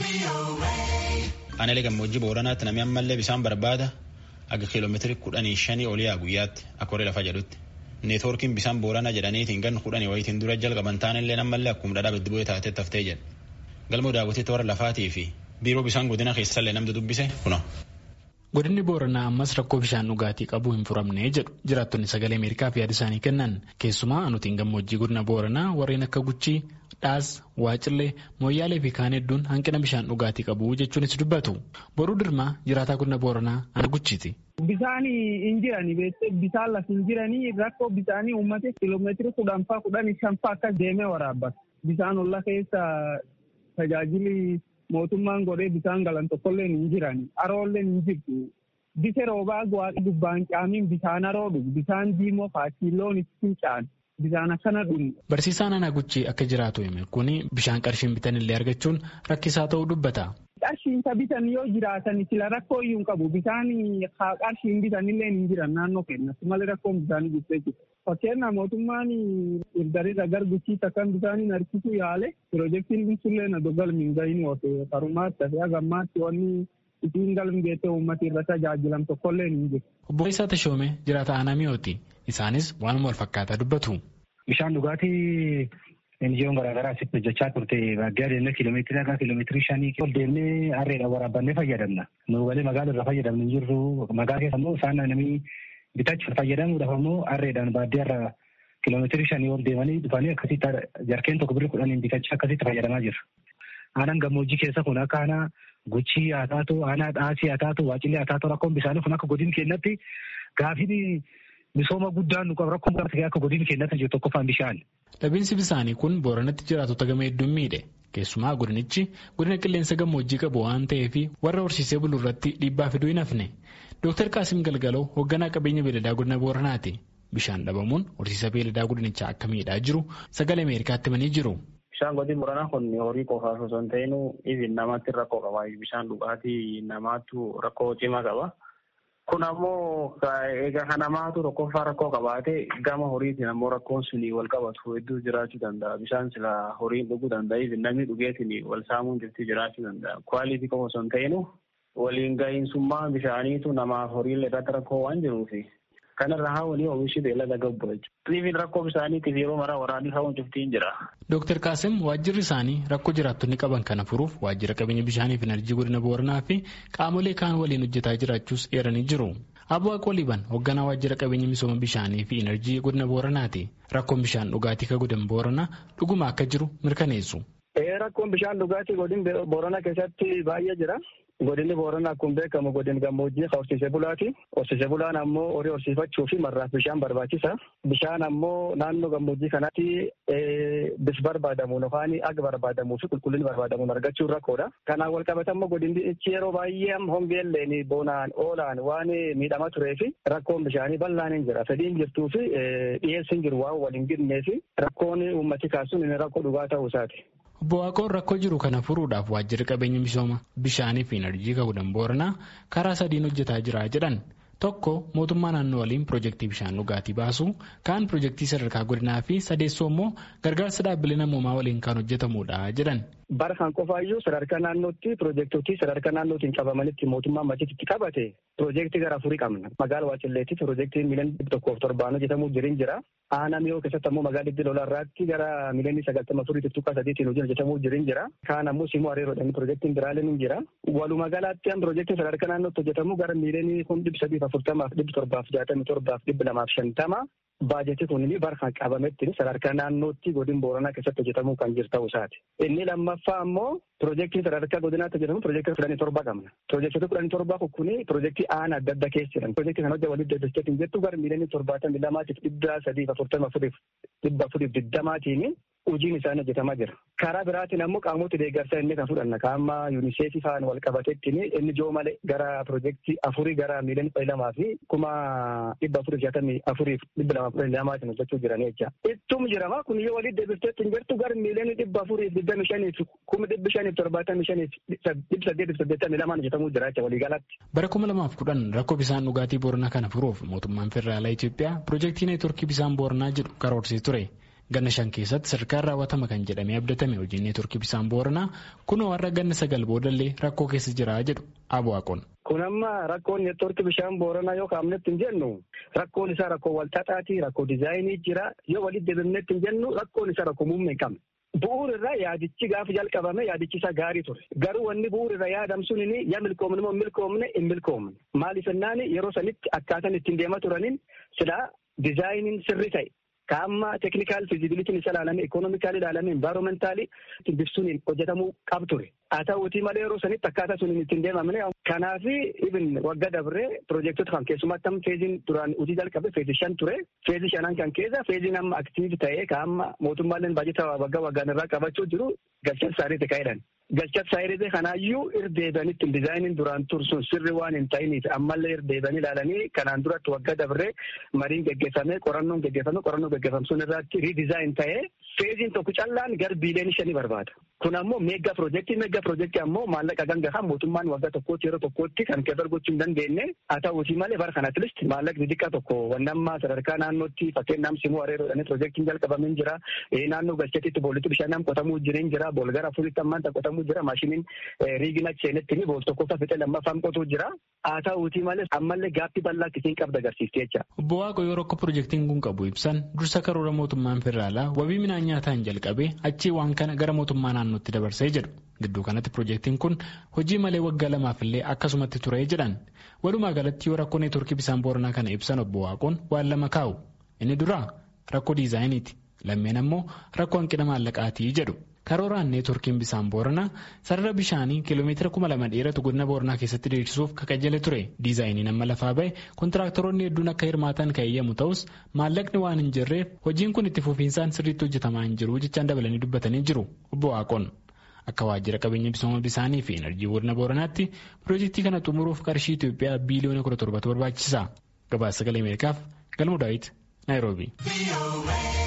Aanaalee gammoojjii Booranaatti namni ammallee bishaan barbaada aga kiiloomeetirii kudhanii shanii olii guyyaatti akka horii lafa jedhutti. Neetwoorkiin bishaan Booranaa jedhaniitiin gan kudhanii wayitiin dura jalqaban taanillee ammallee akkuma dhadhaa biddi bu'ee taatee taftee jedha. Galmoo daawwatee toora lafaatii fi biiroo bishaan godina keessallee namni dubbise kuno. Godinni Booranaa ammas rakkoo bishaan dhugaatii qabu hin furamne jedhu jiraattonni sagalee Ameerikaaf yaada isaanii kennan keessumaa anutiin gammoojjii godina Booranaa warreen akka Guchii, Dhaas, Waacillee, Mooyyaalee fi kaan hedduun hanqina bishaan dhugaatii qabu jechuunis dubbatu. Boruu Dirmaa jiraataa godina Booranaa ana Guchiiti. Bishaan hin jirani bishaan lafa hin jiranii rakkoo bishaanii uummate kiiloomeetira kudhan faa kudhan shan faa akkas deemee waraabbata. Bishaan olla keessa tajaajili mootummaan godhee bishaan galan tokkollee hin jirani. Haroollee hin jirtu. Bise roobaa waaqa gubbaan caamiin bishaan haroo dhugu. Bishaan diimoo faakiiloon ittiin caanu. Bishaan akkana dhumu. Barsiisaan Anaa Guchii akka jiraatu hime kun bishaan qarshiin bitanillee argachuun rakkisaa ta'uu dubbata. Qarshiin bitan yoo jiraatan sila rakkoo iyyuu hin qabu. Bishaan qarshiin bitanillee hin jiran naannoo keenyatti malee rakkoon bishaanii guddee jiru. Fakkeenyaaf mootummaan irdarirra gar guchii takkan bishaaniin harkisuu yaale piroojeektiin binsullee na dogalmi hin gahin oote karumaatti fi hagammaatti wanni isiin galmi geette uummata irra tajaajilan tokkollee hin jiru. Obbo Isaa Tashoome jiraata aanaa mi'ooti. Isaanis waanuma wal fakkaataa dubbatu. Bishaan dhugaatii NGO'n garaagaraa asitti hojjechaa turte baadiyyaa deemnee kiiloomeetirii haga kiiloomeetirii shanii ol deemnee harreedhaan waraabannee fayyadamna. Nu galee magaala irra fayyadamnu hin jirru. Magaala keessa immoo isaan namni bitachuuf fayyadamuudhaaf immoo harreedhaan baadiyyaa irra kiiloomeetirii shanii ol deemanii dhufanii akkasitti jarkeen tokko birrii kudhaniin bitachaa akkasitti fayyadamaa jiru. Aanaan gammoojjii keessa kun akka aanaa guchii haa taatu, aanaa dhaasii haa taatu, waacillee haa taatu rakkoon bishaanii kun akka godina keenyatti gaafii misooma guddaan nu qabu rakkoon akka godina keenyatti jiru tokkoffaan bishaan. Dhabiinsi bishaanii kun booranatti jiraatota gama hedduun miidhe. Keessumaa godinichi godina qilleensa gammoojjii qabu waan ta'eef warra horsiisee bulu irratti dhiibbaa fiduu hin hafne. Dooktar Qaasim Galgaloo hoogganaa qabeenya beeladaa godina Booranaati. Bishaan dhabamuun horsiisa beeladaa godinichaa akka miidhaa jiru sagalee Ameerikaatti himanii jiru. Bishaan godina Booranaa kun horii qofaaf osoo hin ta'in ibin namatti rakkoo qaba. Bishaan dhugaatii namaatu rakkoo cimaa qaba. Kun ammoo egaa kan namaatu tokkoffaa rakkoo qabaate gama horiitiin ammoo rakkoon suni wal qabatu hedduu jiraachuu danda'a. Bishaan sila horiin dhuguu danda'a. Namni dhugeetiin wal saamuun jirti jiraachuu danda'a. Kwaalitii qofa osoo hin ta'in waliin gahiinsummaa bishaaniitu namaaf horiilee irratti rakkoo waan jiruufi. Kanarraa hawwanii oomishni beellada gabbu jechuudha. Dhiibiin rakkoo bishaaniitiif yeroo maraa waraanii hawwan cuftiin jira. Dooktar Qaasim waajjirri isaanii rakkoo jiraattonni qaban kana furuuf waajjira qabeenya bishaanii fi enerjii godina Booranaa fi qaamolee kaan waliin hojjetaa jiraachuus eeranii jiru. Abbo Aqoliban hoogganaa waajjira qabeenya misooma bishaanii fi enerjii godina Booranaati. Rakkoon bishaan dhugaatii ka godina Booranaa dhuguma akka jiru mirkaneessu. Rakkoon bishaan dhugaatii godina Booranaa keessatti baay'ee jira. Godinni Booranaa akkuma beekamu godin gammoojjii horsiisee bulaati. Horsiisee bulaan ammoo horii horsiifachuu fi marraaf bishaan barbaachisa. Bishaan ammoo naannoo gammoojjii kanatti bis barbaadamuun yookaan aga barbaadamuu fi qulqullinni barbaadamuun argachuun rakkoodha. Kanaan wal qabata ammoo godinni yeroo baay'ee hongeelleen boonaan oolaan waan miidhamaa turee fi rakkoon bishaanii bal'aan hin jira. Fedhiin jirtuu fi dhiyeessi hin jiru waan wal hin gidnee fi rakkoon uummati kaasuun inni rakkoo dhugaa ta'uu isaati. Obbo Waaqoon rakkoo jiru kana furuudhaaf waajjirri qabeenya misooma bishaanii fi enerjii godina booranaa karaa sadiin hojjetaa jira jedhan tokko mootummaa naannoo waliin piroojeektii bishaan dhugaatii baasu kaan piroojeektii sadarkaa godinaa fi sadeessoo immoo gargaarsa dhaabbilee namoomaa waliin kan hojjetamudha jedhan. Bara kan qofaayyuu sadarkaa naannootti piroojeektotii sadarkaa naannootiin qabamanitti mootummaan machitti qabate piroojeektii gara afurii qabna. Magaala Waacilleetti piroojeektiin miliyoona dhibba tokkoof torbaan hojjetamuu jirin jira. Aanaa miyoo keessatti ammoo magaalaa dhibbi lolaarraatti gara miliyoonii sagaltama afurii tuttuqaa sadiitiin hojii hojjetamuu jirin jira. Kaan ammoo simuu hariiroodhaan piroojeektiin biraaleen hin jira. Walumaa galaatti piroojeektiin sadarkaa naannootti hojjetamu gara miliyoonii kun dhibba sadiif afurtamaaf dhibba torbaaf jaatamii torbaaf dhibba lamaaf shantama. Baajetii kun bara kan qabametti sadarkaa naannootti godina booranaa keessatti hojjetamuu kan jiru ta'uu isaati. Inni lammaffaa ammoo piroojeektiin sadarkaa godinaatti hojjetamu piroojeektii kudhanii torba qabna. Piroojeektii kudhanii torba kun piroojeektii aanaa adda addaa keessa jiran. Piroojeektii kana hojii waliin deddeebiseetiin jettu gara miiliyoonii torbaatamii lamaatiif dhibba sadiif afurtama afuriif dhibba afuriif digdamaatiin hojiin isaanii hojjetamaa jira. Karaa biraatiin ammoo qaamota deeggarsaa inni kan fudhanna. Qaama yuuniseefii faana wal qabateettiin inni joo malee gara piroojeektii afurii gara miiliyoonii kudha lamaa fi kuma dhibba afuriif jaatamii afuriif dhibba lama kudha lamaatiin hojjechuu jiran jecha. Ittum jirama kun yoo waliin deebisteettiin jirtu gara miiliyoonii dhibba afuriif digdami shaniif kuma dhibba shaniif torbaatamii shaniif dhibba saddeetiif saddeettamii lamaan hojjetamuu jira jecha waliigalatti. Bara kuma lamaaf kudhan rakkoo bishaan dhugaatii booranaa kana furuuf mootummaan federaalaa Itoophiyaa piroojeektii neetworkii bishaan booranaa jedhu karoorsee ture. Ganna shan keessatti sadarkaan raawwatama kan jedhamee abdatame hojiin neetworkii bishaan booranaa kunoo warra ganna sagal boodallee rakkoo keessa jira jedhu Abuwaaqoon. Kun amma rakkoon neetworkii bishaan booranaa yoo kaa'amnetti hin jennu rakkoon isaa rakkoo walxaxaati rakkoo diizaayinii jira yoo walitti deebinetti hin jennu rakkoon isaa rakkoo muummee hin qabne. Bu'uura irraa yaadichi gaafa jalqabame yaadichi isaa gaarii ture. Garuu wanni bu'uura irraa yaadamsuun inni yaa milkoomne moo milkoomne hin milkoomne. Maaliif jennaan yeroo sanitti akkaataan ittiin deemaa turaniin silaa diizaayiniin sirri ta'e. Kaamma teeknikaal fiizibilitiin isa ilaalame ikoonoominikaali ilaalame envaayiroomentaalii bifsuun hojjetamuu qabu ture. Haa ta'uutii malee yeroo sanitti akkaataa sun ittiin deemamne. Kanaaf ibin waggaa dabree piroojektota kan keessumatti amma feeziin duraan hojii jalqabe feezii shan ture. Feezii shanan kan keessa feeziin amma aktiiv ta'ee kaamma mootummaaleen baajata waggaa waggaan irraa qabachuu jiru galchan isaaniiti ka'edhan. Galchat saayiree kanaayyuu irdeebanitti diizaayiniin duraan tursuun sirri waan hin ta'iniif ammallee irdeebanii ilaalanii kanaan duratti waggaa dabree mariin geggeeffamee qorannoon geggeeffamee qorannoo geggeeffamsuun irratti riidizaayin ta'ee feeziin tokko callaan gar biiliyoonii shanii barbaada. Kun ammoo meeggaa piroojeektii meeggaa piroojeektii ammoo maallaqa gangahaa mootummaan waggaa tokkootti yeroo tokkootti kan keessa gochuu hin dandeenye haa ta'uutii malee bara kanatti listi maallaqni xiqqaa tokko wannammaa sadarkaa naannootti fakkeenyaaf simuu areeroodhaan piroojeektiin jalqabamee jira naannoo galchatitti boolitti bishaan qotamuu jiran jira boolgara afuritti ammaan qotamuu jira maashiniin riigina seenetti bool tokkoffaa fixee lammaffaan qotuu jira haa ta'uutii malee ammallee gaaffii bal'aa akkasiin qabda agarsiifti jecha. Obbo Waaqo yeroo akka piroojeektiin kun qabu ibsan dursa karoora mootummaan federaalaa wabii midhaan nyaataan jalqabee achii waan kana gara mootummaa naannootti dabarsee jedhu. Gidduu kanatti piroojeektiin kun hojii malee waggaa lamaaf illee akkasumatti ture jedhan. Walumaa galatti yoo rakkoo neetworkii bishaan booranaa kana ibsan obbo Waaqoon waan lama kaa'u. Inni duraa rakkoo diizaayiniiti. Lammeen ammoo rakkoo hanqina maallaqaatii jedhu. Karooraan neetworkiin bishaan booranaa sarara bishaanii kiiloomeetira kuma lama dheeratu godina booranaa keessatti diriirsuuf kakajjale ture. Diizaayiniin amma lafaa bahe kontiraaktaroonni hedduun akka hirmaatan kan eeyyamu ta'us maallaqni waan hin jirreef hojiin kun itti fufiinsaan sirriitti hojjetamaa hin jiru jechaan dabalanii dubbatanii jiru. Obbo Waaqoon. Akka waajjira qabeenya misooma bishaanii fi enerjii godina booranaatti piroojeektii kana xumuruuf qarshii Itoophiyaa biiliyoona kudha torbatu barbaachisa. Gabaasa sagalee Ameerikaaf Galmuu Daawit Naayiroobii.